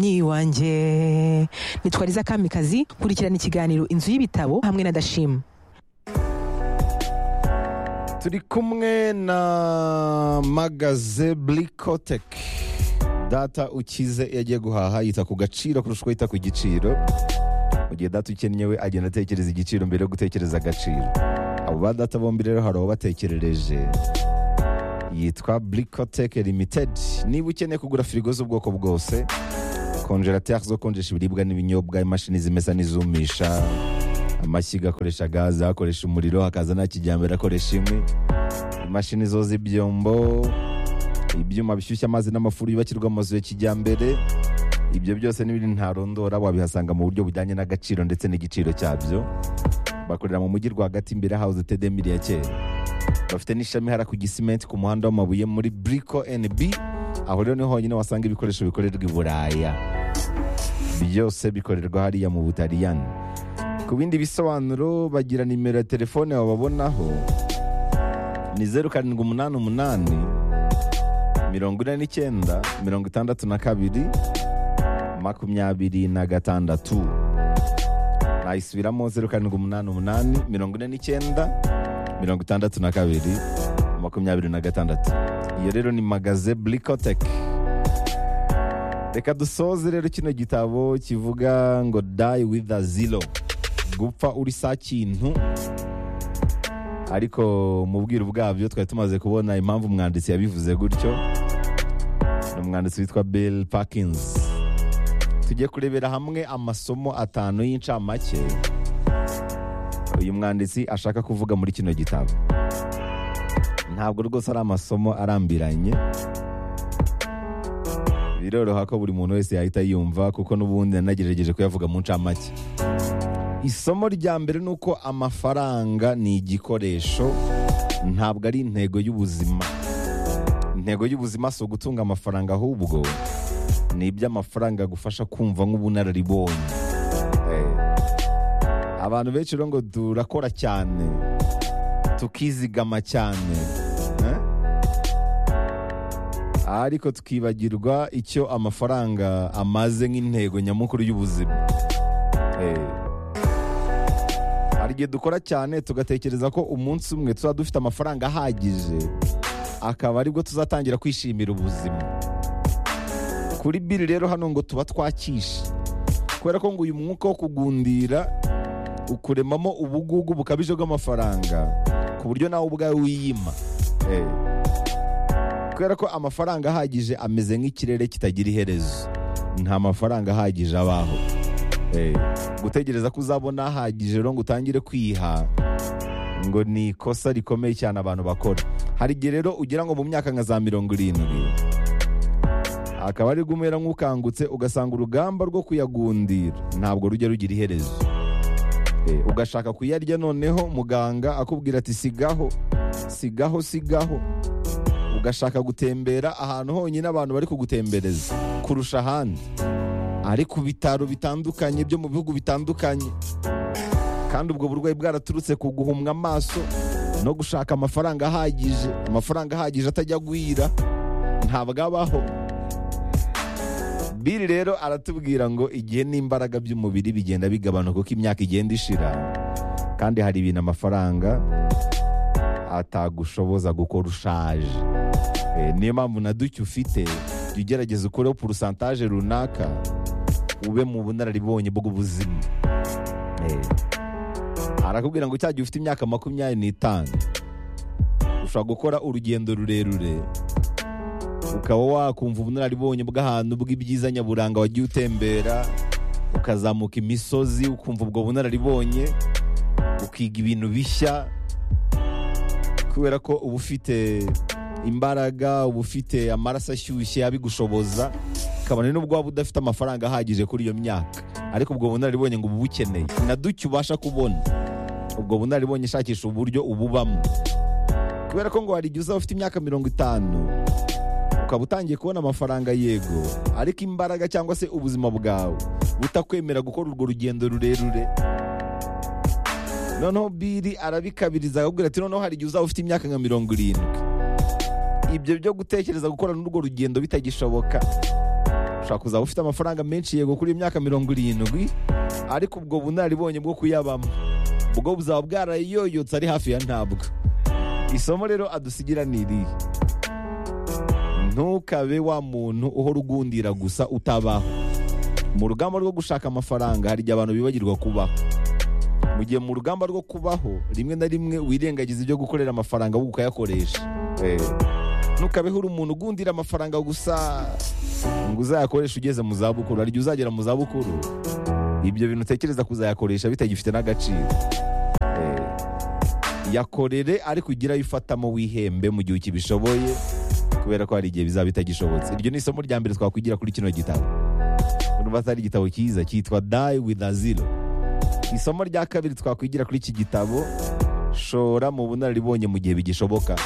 nyi wanjye nitwariza kamikazi kurikirana ikiganiro inzu y'ibitabo hamwe na dashima turi kumwe na magaze burikoteke data ukize iyo agiye guhaha yita ku gaciro kurusha uko yita ku giciro mu gihe data ukennye we agenda atekereza igiciro mbere yo gutekereza agaciro abo ba data bombi rero hari uwabatekerereje yitwa burikoteke limitedi niba ukeneye kugura firigo z'ubwoko bwose konjerateri zo konjesha ibiribwa n'ibinyobwa imashini zimesa n'izumisha amashyiga akoresha gaze akoresha umuriro hakaza na kijyambere akoresha inkwi imashini zoza ibyombo ibyuma bishyushya amazi n'amafuru yubakirwa amazu ya kijyambere ibyo byose n'ibindi ntarondora wabihasanga mu buryo bujyanye n'agaciro ndetse n'igiciro cyabyo bakorera mu mujyi rwagati imbere ya hawuze tedemiri ya kera bafite n'ishami hara ku gisimenti ku muhanda w'amabuye muri buriko NB aho rero niho honyine wasanga ibikoresho bikorerwa i buraya byose bikorerwa hariya mu butaliyani ku bindi bisobanuro bagira nimero ya telefone wababonaho ni zeru karindwi umunani umunani mirongo ine n'icyenda mirongo itandatu na kabiri makumyabiri na gatandatu nayisubiramo zeru karindwi umunani umunani mirongo ine n'icyenda mirongo itandatu na kabiri makumyabiri na gatandatu iyo rero ni magaze burikoteke reka dusoze rero kino gitabo kivuga ngo die with a zero gupfa uri sa kintu ariko mu bwiru bwabyo twari tumaze kubona impamvu umwanditsi yabivuze gutyo ni umwanditsi witwa bill parkins tujye kurebera hamwe amasomo atanu y'incamake uyu mwanditsi ashaka kuvuga muri kino gitabo ntabwo rwose ari amasomo arambiranye biroroha ko buri muntu wese yahita yumva kuko n'ubundi yanagerageje kuyavuga mu ncamake isomo rya mbere ni uko amafaranga ni igikoresho ntabwo ari intego y'ubuzima intego y'ubuzima si ugutunga amafaranga ahubwo ni iby'amafaranga agufasha kumva nk'ubunararibonye Eh, abantu benshi rero ngo turakora cyane tukizigama cyane eh? ariko tukibagirwa icyo amafaranga amaze nk'intego nyamukuru y'ubuzima Eh, hari igihe dukora cyane tugatekereza ko umunsi umwe tuba dufite amafaranga ahagije akaba aribwo tuzatangira kwishimira ubuzima kuri biri rero hano ngo tuba twakishe kubera ko ngo uyu mwuka wo kugundira ukuremamo ubugugu bukabije bw'amafaranga ku buryo nawe ubwawe wiyima Eh. kubera ko amafaranga ahagije ameze nk'ikirere kitagira iherezo nta mafaranga ahagije abaho Eh, gutegereza ko uzabona ahagije rero ngo utangire kwiha ngo ni ikosa rikomeye cyane abantu bakora hari igihe rero ugira ngo mu myaka nka za mirongo irindwi akaba ari umera nk'ukangutse ugasanga urugamba rwo kuyagundira ntabwo rujya rugira iherezo Eh, ugashaka kuyarya noneho muganga akubwira ati sigaho sigaho sigaho ugashaka gutembera ahantu honyine abantu bari kugutembereza kurusha ahandi ari ku bitaro bitandukanye byo mu bihugu bitandukanye kandi ubwo burwayi bwaraturutse ku guhumwa amaso no gushaka amafaranga ahagije amafaranga ahagije atajya agwira ntabwo abaho biri rero aratubwira ngo igihe n'imbaraga by'umubiri bigenda bigabanuka kuko imyaka igenda ishira kandi hari ibintu amafaranga atagushoboza gukora ushaje Eh, niyo mpamvu na duke ufite jya ugerageza ukureho porusantaje runaka ube mu bunararibonye bw'ubuzima Eh, arakubwira ngo cyagihe ufite imyaka makumyabiri n'itanu ushobora gukora urugendo rurerure ukaba wakumva ubunararibonye bw'ahantu bw'ibyiza nyaburanga wagiye utembera ukazamuka imisozi ukumva ubwo bunararibonye ukiga ibintu bishya kubera ko uba ufite imbaraga uba ufite amaraso ashyushye abigushoboza kabone n'ubwo waba udafite amafaranga ahagije kuri iyo myaka ariko ubwo bunararibonye ngo ububukeneye na duke ubasha kubona ubwo bunararibonye shakisha uburyo ububamo kubera ko ngo hari igihe uzaba ufite imyaka mirongo itanu ukaba utangiye kubona amafaranga yego ariko imbaraga cyangwa se ubuzima bwawe butakwemera gukora urwo rugendo rurerure noneho biri arabikabiriza akabwira ati noneho hari igihe uzaba ufite imyaka nka mirongo irindwi ibyo byo gutekereza gukora n'urwo rugendo bitagishoboka ushobora kuzaba ufite amafaranga menshi yego kuri iyi myaka mirongo irindwi ariko ubwo bunararibonye bwo kuyabamo ubwo buzaba bwarayoyotse ari hafi ya ntabwo isomo rero adusigira ni irihe ntukabe wa muntu uhora ugundira gusa utabaho mu rugamba rwo gushaka amafaranga hari igihe abantu bibagirwa kubaho mu gihe mu rugamba rwo kubaho rimwe na rimwe wirengagiza ibyo gukorera amafaranga ahubwo ukayakoresha ntukabeho uri umuntu ugundira amafaranga gusa ngo uzayakoreshe ugeze mu zabukuru hari igihe uzagera mu zabukuru ibyo bintu utekereza kuzayakoresha bitagifite n'agaciro Eh, yakorere ariko ugire ayo ufatamo wihembe mu gihe ukibishoboye kubera ko hari igihe bizaba bitagishobotse iryo ni isomo rya mbere twakwigira kuri kino gitabo urumva atari igitabo cyiza cyitwa die with a zero isomo rya kabiri twakwigira kuri iki gitabo shora mu bunararibonye mu gihe bigishoboka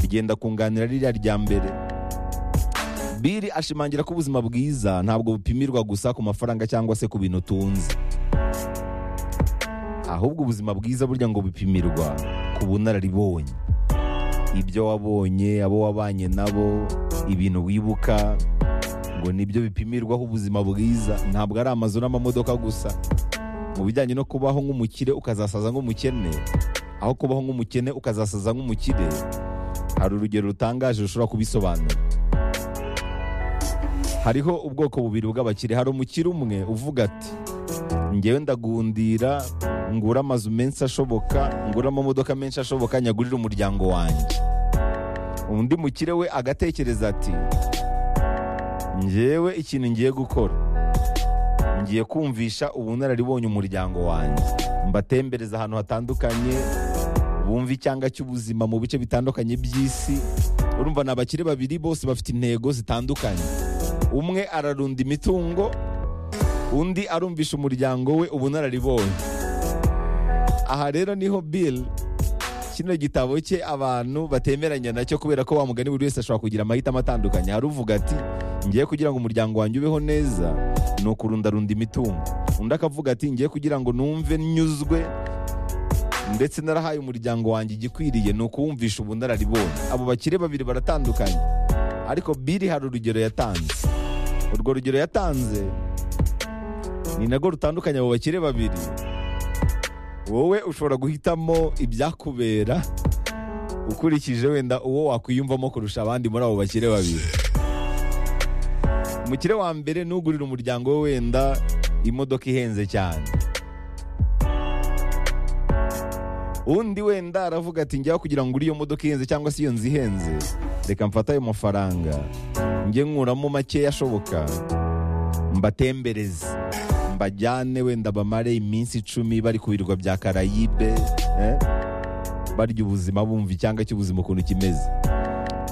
bigenda kunganira ririya rya mbere biri ashimangira ko ubuzima bwiza ntabwo bupimirwa gusa ku mafaranga cyangwa se ku bintu utunze ahubwo ubuzima bwiza burya ngo bupimirwa ku bunararibonye ibyo wabonye abo wabanye nabo ibintu wibuka ngo nibyo bipimirwaho ubuzima bwiza ntabwo ari amazu n'amamodoka gusa mu bijyanye no kubaho nk'umukire ukazasaza nk'umukene aho kubaho nk'umukene ukazasaza nk'umukire hari urugero rutangaje rushobora kubisobanura hariho ubwoko bubiri bw'abakire hari umukire umwe uvuga ati ngewe ndagundira ngura amazu menshi ashoboka ngura amamodoka menshi ashoboka nyagurire umuryango wanjye undi mukire we agatekereza ati ngewe ikintu ngiye gukora ngiye kumvisha ubunararibonye umuryango wanjye mbatembereza ahantu hatandukanye bumve icyanga cy'ubuzima mu bice bitandukanye by'isi urumva ni abakire babiri bose bafite intego zitandukanye umwe ararunda imitungo undi arumvisha umuryango we ubunararibonye aha rero niho bill kino gitabo cye abantu batemeranya nacyo kubera ko wa mugani buri wese ashobora kugira amahitamo atandukanye hari uvuga ati ngiye kugira ngo umuryango wanjye ubeho neza ni ukurundarunda imitungo undi akavuga ati ngiye kugira ngo numve nyuzwe ndetse narahaye umuryango wanjye igikwiriye ni ukuwumvisha ubunararibonye abo bakire babiri baratandukanye ariko biri hari urugero yatanze urwo rugero yatanze ni narwo rutandukanye abo bakire babiri wowe ushobora guhitamo ibyakubera ukurikije wenda uwo wakwiyumvamo kurusha abandi muri abo bakire babiri umukire wa mbere ni ugurira umuryango we wenda imodoka ihenze cyane undi wenda aravuga ati njyaho kugira ngo ugure iyo modoka ihenze cyangwa se iyo nzu ihenze reka mfate ayo mafaranga njye nkuramo makeya ashoboka mbatembereze mbajyane wenda bamare iminsi icumi bari ku birwa bya karayibe eh? barya ubuzima bumva icyanga cy'ubuzima ukuntu kimeze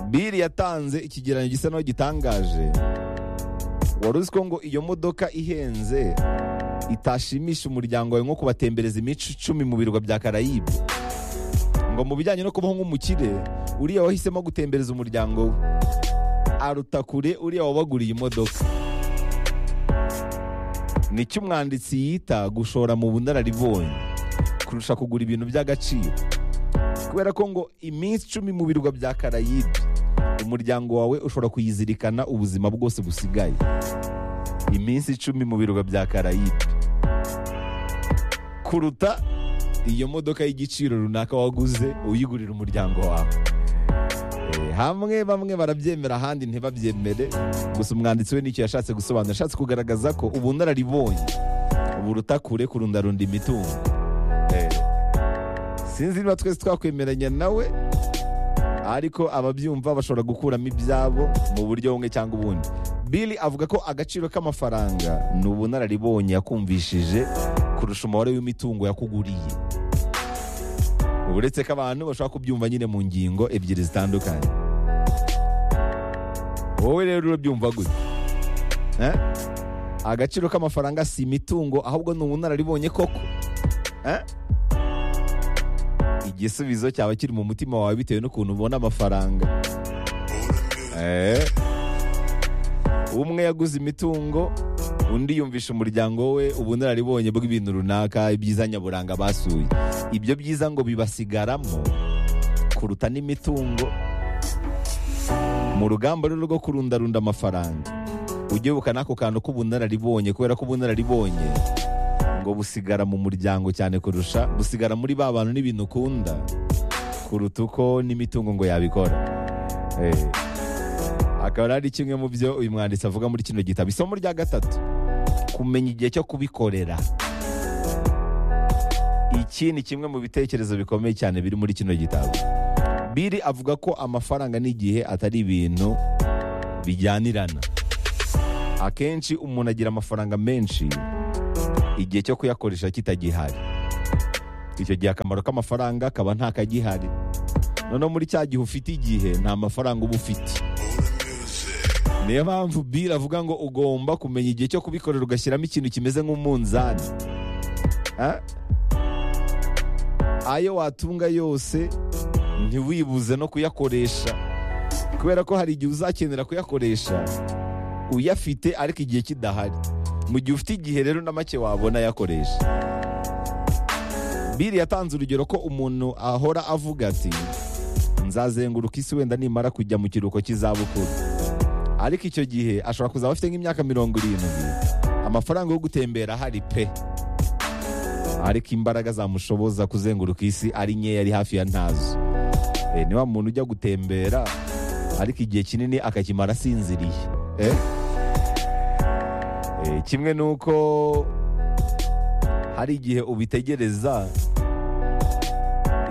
biri yatanze ikigereranyo gisa naho gitangaje wari uzi ko ngo iyo modoka ihenze itashimisha umuryango wawe nko kubatembereza imico icumi mu birwa bya karayibe ngo mu bijyanye no kubaho nk'umukire uriya wahisemo gutembereza umuryango we aruta kure uriya wabaguriye imodoka nicyo umwanditsi yita gushora mu bunararibonye kurusha kugura ibintu by'agaciro kubera ko ngo iminsi icumi mu birwa bya karayibe umuryango wawe ushobora kuyizirikana ubuzima bwose busigaye iminsi icumi mu birwa bya karayibe kuruta iyo modoka y'igiciro runaka waguze uyigurira umuryango wawe Eh, hamwe bamwe barabyemera ahandi ntibabyemere gusa umwanditsi we nicyo yashatse gusobanura yashatse kugaragaza ko ubunararibonye buruta kure kurundarunda imitungo Eh, sinzi niba twese twakwemeranya nawe ariko ababyumva bashobora gukuramo ibyabo mu buryo bumwe cyangwa ubundi Bill avuga ko agaciro k'amafaranga ni ubunararibonye yakumvishije kurusha umubare w'imitungo yakuguriye uretse ko abantu bashobora kubyumva nyine mu ngingo ebyiri zitandukanye wowe rero urabyumva gute Eh? agaciro k'amafaranga si imitungo ahubwo ni ubunararibonye koko Eh? igisubizo cyaba kiri mu mutima wawe bitewe n'ukuntu ubona amafaranga Eh. umwe yaguze imitungo undi yumvisha umuryango we ubunararibonye bw'ibintu runaka ibyiza nyaburanga basuye ibyo byiza ngo bibasigaramo kuruta n'imitungo mu rugamba rero rwo kurundarunda amafaranga ujye wibuka n'ako kantu k'ubunararibonye kubera ko ubunararibonye ngo busigara mu muryango cyane kurusha busigara muri ba bantu n'ibintu ukunda kuruta uko n'imitungo ngo yabikora Eh. akaba ari kimwe mu byo uyu mwanditsi avuga muri kino gitabo isomo rya gatatu kumenya igihe cyo kubikorera iki ni kimwe mu bitekerezo bikomeye cyane biri muri kino gitabo biri avuga ko amafaranga n'igihe atari ibintu bijyanirana akenshi umuntu agira amafaranga menshi igihe cyo kuyakoresha kitagihari icyo gihe akamaro k'amafaranga kaba ntakagihari noneho muri cya gihe ufite igihe nta mafaranga uba ufite niyo mpamvu biri avuga ngo ugomba kumenya igihe cyo kubikorera ugashyiramo ikintu kimeze nk'umunzani Ah? ayo watunga yose ntiwibuze no kuyakoresha kubera ko hari igihe uzakenera kuyakoresha uyafite ariko igihe kidahari mu gihe ufite igihe rero na make wabona yakoresha biri yatanze urugero ko umuntu ahora avuga ati nzazenguruka isi wenda nimara kujya mu kiruhuko cy'izabukuru ariko icyo gihe ashobora kuzaba afite nk'imyaka mirongo irindwi amafaranga yo gutembera ahari pe ariko imbaraga zamushoboza kuzenguruka isi ari nkeya ari hafi ya ntazo Eh, ni wa muntu ujya gutembera ariko igihe kinini akakimara asinziriye Eh? Eh, kimwe n'uko hari igihe ubitegereza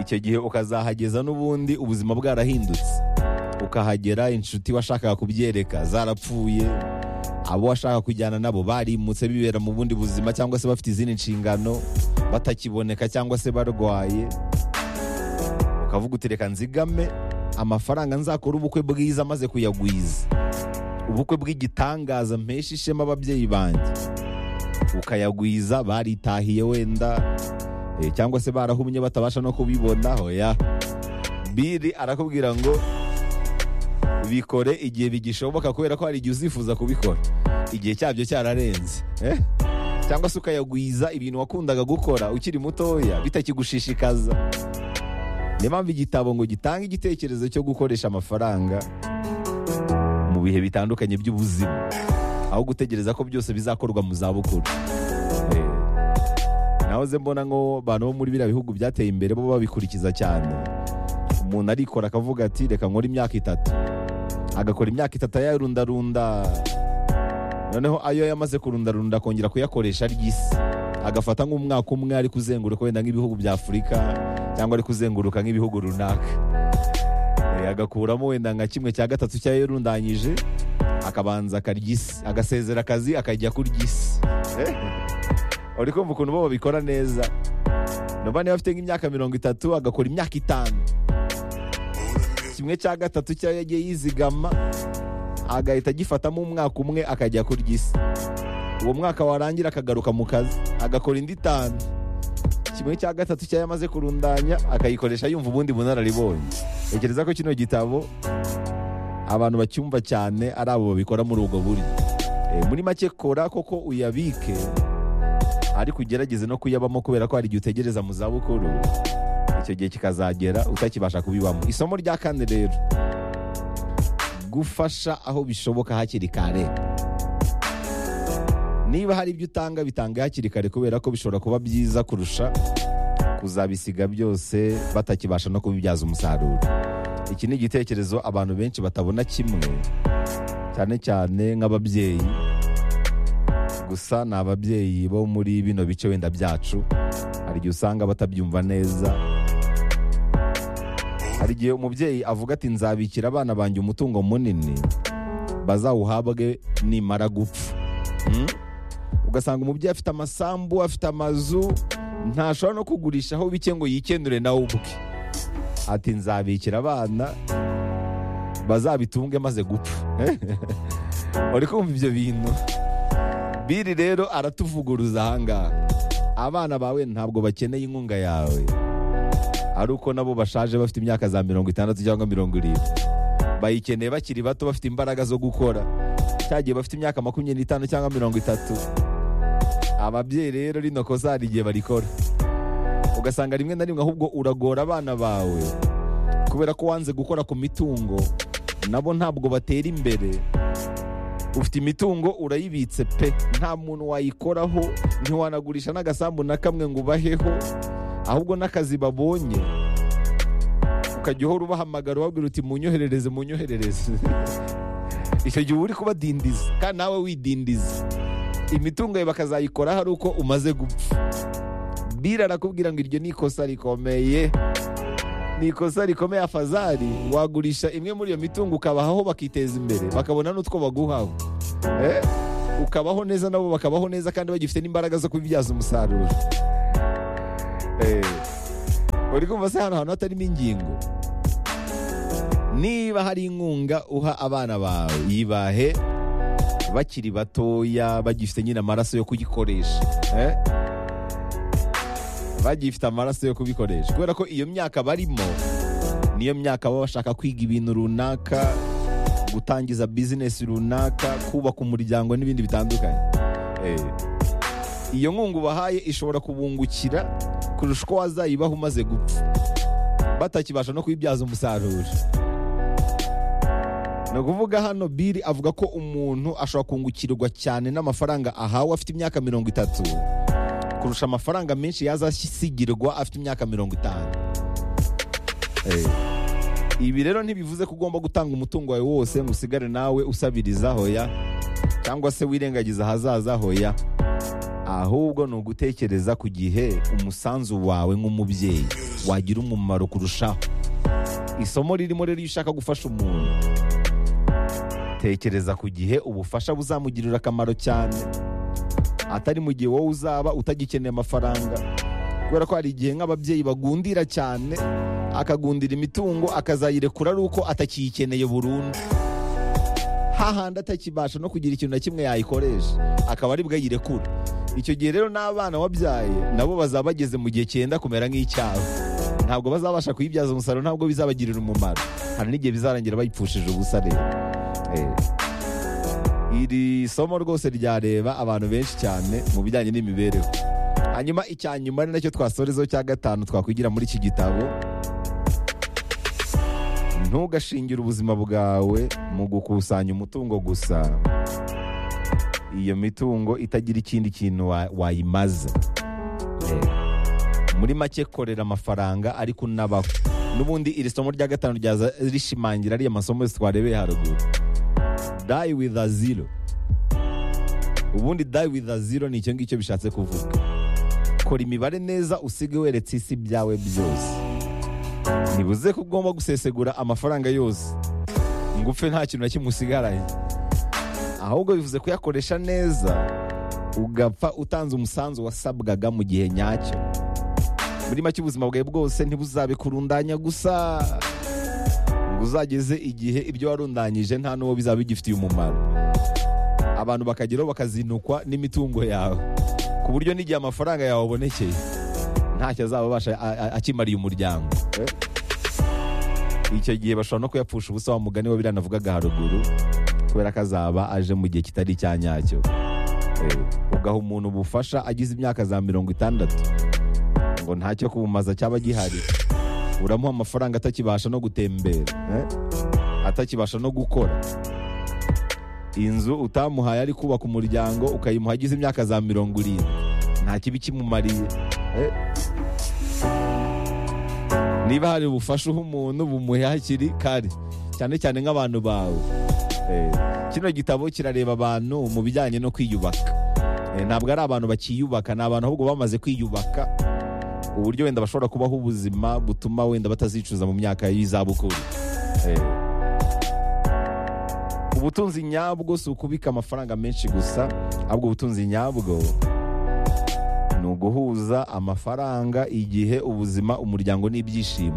icyo gihe ukazahageza n'ubundi ubuzima bwarahindutse ukahagera inshuti washakaga kubyereka zarapfuye abo washaka kujyana nabo barimutse bibera mu bundi buzima cyangwa se bafite izindi nshingano batakiboneka cyangwa se barwaye ukavuga uti reka nzigame amafaranga nzakora ubukwe bwiza maze kuyagwiza ubukwe bw'igitangaza mpesha ishema ababyeyi banjye ukayagwiza baritahiye wenda eh, cyangwa se barahumye batabasha no kubibona hoya biri arakubwira ngo bikore igihe bigishoboka kubera ko hari igihe uzifuza kubikora igihe cyabyo cyararenze eh? cyangwa se ukayagwiza ibintu wakundaga gukora ukiri mutoya bitakigushishikaza niyo mpamvu igitabo ngo gitange igitekerezo cyo gukoresha amafaranga mu bihe bitandukanye by'ubuzima aho gutegereza ko byose bizakorwa mu zabukuru Eh, nahoze mbona ngo abantu bo muri biriya bihugu byateye imbere bo babikurikiza cyane umuntu arikora akavuga ati reka nkore imyaka itatu agakora imyaka itatu ayarundarunda noneho ayo yamaze kurundarunda akongera kuyakoresha ry'isi agafata nk'umwaka umwe ari kuzenguruka wenda nk'ibihugu bya afurika cyangwa ari kuzenguruka nk'ibihugu runaka Eh, agakuramo wenda nka kimwe cya gatatu cyayo yarundanyije akabanza akaryisi agasezera akazi akajya kuryisi Eh, uri kumva ukuntu bo babikora neza nubwo niba afite nk'imyaka mirongo itatu agakora imyaka itanu kimwe cya gatatu cyayo yagiye yizigama agahita agifatamo umwaka umwe akajya kuryisi uwo mwaka warangira akagaruka mu kazi agakora indi itanu kimwe cya gatatu cyayo amaze kurundanya akayikoresha yumva ubundi bunararibonye tekereza ko kino gitabo abantu bacyumva cyane ari abo babikora muri ubwo buryo Eh, muri make kora koko uyabike ariko ugerageze no kuyabamo kubera ko hari igihe utegereza mu zabukuru icyo gihe kikazagera utakibasha kubibamo isomo rya kane rero gufasha aho bishoboka hakiri kare niba hari ibyo utanga bitange hakiri kare kubera ko bishobora kuba byiza kurusha kuzabisiga byose batakibasha no kubibyaza umusaruro iki ni igitekerezo abantu benshi batabona kimwe cyane cyane nk'ababyeyi gusa ni ababyeyi bo muri bino bice wenda byacu hari igihe usanga batabyumva neza hari igihe umubyeyi avuga ati nzabikira abana banjye umutungo munini bazawuhabwe nimara gupfa Hmm? ugasanga umubyeyi afite amasambu afite amazu ntashobora no kugurisha aho bike ngo yikenure nawe ubwe ati nzabikira abana bazabitunge maze gupfa uri kumva ibyo bintu biri rero aratuvuguruza ahangaha abana bawe ntabwo bakeneye inkunga yawe ari uko nabo bashaje bafite imyaka za mirongo itandatu cyangwa mirongo irindwi bayikeneye bakiri bato bafite imbaraga zo gukora cyagiye bafite imyaka makumyabiri n'itanu cyangwa mirongo itatu ababyeyi rero rino kosa hari igihe barikora ugasanga rimwe na rimwe ahubwo uragora abana bawe kubera ko wanze gukora ku mitungo nabo ntabwo batera imbere ufite imitungo urayibitse pe nta muntu wayikoraho ntiwanagurisha n'agasambu na kamwe ngo ubaheho ahubwo n'akazi babonye ukajya uhora ubahamagara ubabwira uti munyoherereze munyoherereze icyo gihe uba uri kubadindiza kandi nawe widindiza imitungo yawe bakazayikoraho ari uko umaze gupfa bira arakubwira ngo iryo ni ikosa rikomeye ni ikosa rikomeye afazari wagurisha imwe muri iyo mitungo ukabahaho bakiteza imbere bakabona n'utwo baguhaho Eh, ukabaho neza nabo bakabaho neza kandi bagifite n'imbaraga zo kubibyaza umusaruro Eh, uri kumva se hano hantu hatarimo ingingo niba hari inkunga uha abana bawe yibahe bakiri batoya bagifite nyine amaraso yo kuyikoresha Eh? bagifite amaraso yo kubikoresha kubera ko iyo myaka barimo niyo myaka baba bashaka kwiga ibintu runaka gutangiza bizinesi runaka kubaka umuryango n'ibindi bitandukanye Eh, iyo nkunga ubahaye ishobora kubungukira kurusha uko wazayibaha umaze gupfa batakibasha no kuyibyaza umusaruro ni ukuvuga hano biri avuga ko umuntu ashobora kungukirwa cyane n'amafaranga ahawe afite imyaka mirongo itatu kurusha amafaranga menshi yazasigirwa afite imyaka mirongo itanu Eh, ibi rero ntibivuze ko ugomba gutanga umutungo wawe wose ngo usigare nawe usabiriza hoya cyangwa se wirengagiza ahazaza hoya ahubwo ni ugutekereza ku gihe umusanzu wawe nk'umubyeyi wagira umumaro kurushaho isomo ririmo rero iyo ushaka gufasha umuntu tekereza ku gihe ubufasha buzamugirira akamaro cyane atari mu gihe wowe uzaba utagikeneye amafaranga kubera ko hari igihe nk'ababyeyi bagundira cyane akagundira imitungo akazayirekura ari uko atakiyikeneye burundu hahandi atakibasha no kugira ikintu na kimwe yayikoresha akaba aribwo ayirekura icyo gihe rero n'abana wabyaye nabo bazaba bageze mu gihe cyenda kumera nk'icyabo ntabwo bazabasha kuyibyaza umusaruro ntabwo bizabagirira umumaro hari n'igihe bizarangira bayipfushije ubusa rero Eh, iri somo rwose ryareba abantu benshi cyane mu bijyanye n'imibereho hanyuma icya nyuma ni nacyo twasorezaho cya gatanu twakwigira muri iki gitabo ntugashingire ubuzima bwawe mu gukusanya umutungo gusa iyo mitungo itagira ikindi kintu wa- wayimaza Eh, muri make korera amafaranga ariko unabaho n'ubundi iri somo rya gatanu ryaza rishimangira ariya masomo yose twarebeye haruguru die with a zero ubundi die with a zero ni icyo ngicyo bishatse kuvuga kora imibare neza usige weretse isi byawe byose ntibuze ko ugomba gusesegura amafaranga yose ngo upfe nta kintu na kimwe usigaranye ahubwo bivuze kuyakoresha neza ugapfa utanze umusanzu wasabwaga mu gihe nyacyo muri make ubuzima bwawe bwose ntibuzabe kurundanya gusa ngo uzageze igihe ibyo warundanyije nta n'uwo bizaba bigifitiye umumaro abantu bakageraho bakazinukwa n'imitungo yawe ku buryo n'igihe amafaranga yawe abonekeye ntacyo azaba abasha a- a- akimariye umuryango icyo gihe bashobora no kuyapfusha ubusa wa mugani wa biriya navugaga haruguru kubera ko azaba aje mu gihe kitari icya nyacyo Eh, ugaha umuntu ubufasha agize imyaka za mirongo itandatu ngo ntacyo kubumaza cyaba gihari uramuha amafaranga atakibasha no gutembera eh? atakibasha no gukora inzu utamuhaye ari kubaka umuryango ukayimuha agize imyaka za mirongo irindwi nta kibi kimumariye eh? niba hari ubufasha uha umuntu bumuhe hakiri kare cyane cyane nk'abantu bawe Eh, kino gitabo kirareba abantu mu bijyanye no kwiyubaka Eh, ntabwo ari abantu bakiyubaka ni abantu ahubwo bamaze kwiyubaka uburyo wenda bashobora kubaho ubuzima butuma wenda batazicuza mu myaka y'izabukuru Eh, ubutunzi nyabwo si ukubika amafaranga menshi gusa ahubwo ubutunzi nyabwo ni uguhuza amafaranga igihe ubuzima umuryango n'ibyishimo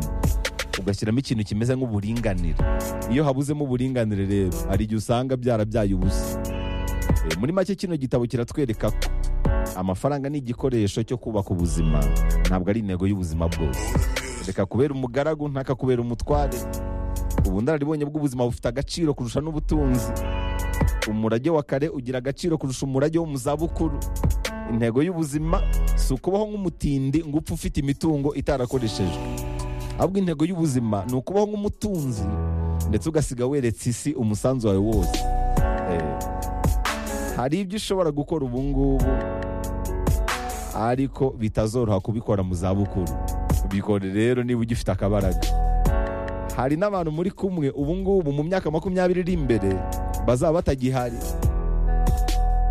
ugashyiramo ikintu kimeze nk'uburinganire iyo habuzemo uburinganire rero hari igihe usanga byarabyaye ubusa Eh, muri make kino gitabo kiratwereka ko amafaranga ni igikoresho cyo kubaka ubuzima ntabwo ari intego y'ubuzima bwose reka kubera umugaragu ntakakubera umutware ubunararibonye bw'ubuzima bufite agaciro kurusha n'ubutunzi umurage wa kare ugira agaciro kurusha umurage wo mu zabukuru intego y'ubuzima si ukubaho nk'umutindi ngo upfe ufite imitungo itarakoreshejwe ahubwo intego y'ubuzima ni ukubaho nk'umutunzi ndetse ugasiga weretse isi umusanzu wawe wose Eh, hari ibyo ushobora gukora ubu ngubu ariko bitazoroha kubikora mu zabukuru bikore rero niba ugifite akabaraga hari n'abantu muri kumwe ubu ngubu mu myaka makumyabiri iri imbere bazaba batagihari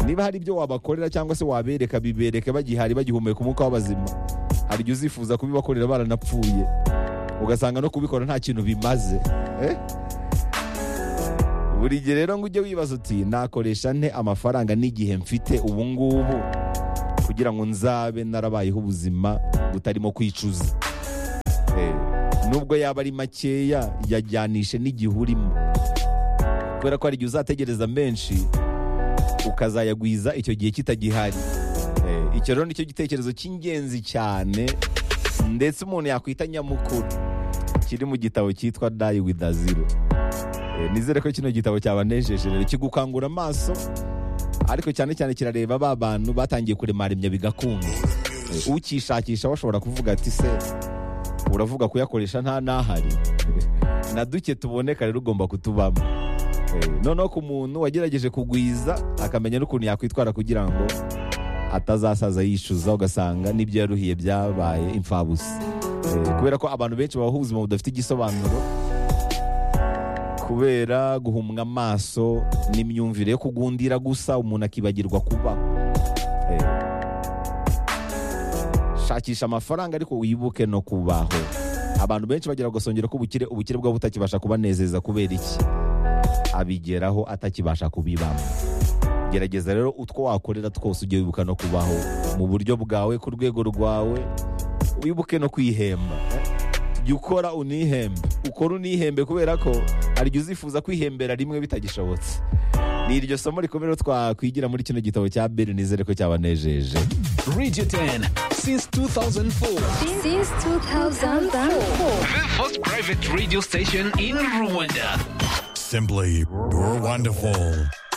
niba hari ibyo wabakorera cyangwa se wabereka bibereke bagihari bagihumeka umwuka w'abazima hari ibyo uzifuza kubibakorera baranapfuye ugasanga no kubikora nta kintu bimaze Eh? buri gihe rero ngo ujye wibaza uti nakoresha nte amafaranga n'igihe mfite ubu ngubu kugira ngo nzabe narabayeho ubuzima butarimo kwicuza Eh, nubwo yaba ari makeya yajyanishe n'igihe urimo kubera ko hari igihe uzategereza menshi ukazayagwiza icyo gihe kitagihari Eh, icyo rero nicyo gitekerezo cy'ingenzi cyane ndetse umuntu yakwita nyamukuru kiri mu gitabo cyitwa dayi widaziro nizere ko kino gitabo cyabanejeje rero kigukangura amaso ariko cyane cyane kirareba ba bantu batangiye kuremaremya bigakunda Eh, ukishakisha washobora kuvuga ati se uravuga kuyakoresha nta n'ahari na duke tuboneka rero ugomba kutubamo Eh, noneho ku muntu wagerageje kugwiza akamenya n'ukuntu yakwitwara kugira ngo atazasaza yishyuza ugasanga n'ibyo yaruhiye byabaye imfabusa Eh, kubera ko abantu benshi babaho ubuzima budafite igisobanuro kubera guhumwa amaso n'imyumvire yo kugundira gusa umuntu akibagirwa kuba Eh, shakisha amafaranga ariko wibuke no kubaho abantu benshi bagira agasongero k'ubukire ubukire bwabo butakibasha kubanezeza kubera iki abigeraho atakibasha kubibamo gerageza rero utwo wakorera twose ujye wibuka no kubaho mu buryo bwawe ku rwego rwawe wibuke no kwihemba jya ukora unihembe ukora unihembe kubera ko hari igihe uzifuza kwihembera rimwe bitagishobotse ni iryo somo rikomeye rero twakwigira muri kino gitabo cya beri nizere ko cyabanejeje Radio 10 since 2004. since 2004. The first private radio station in Rwanda. Simply, you're wonderful.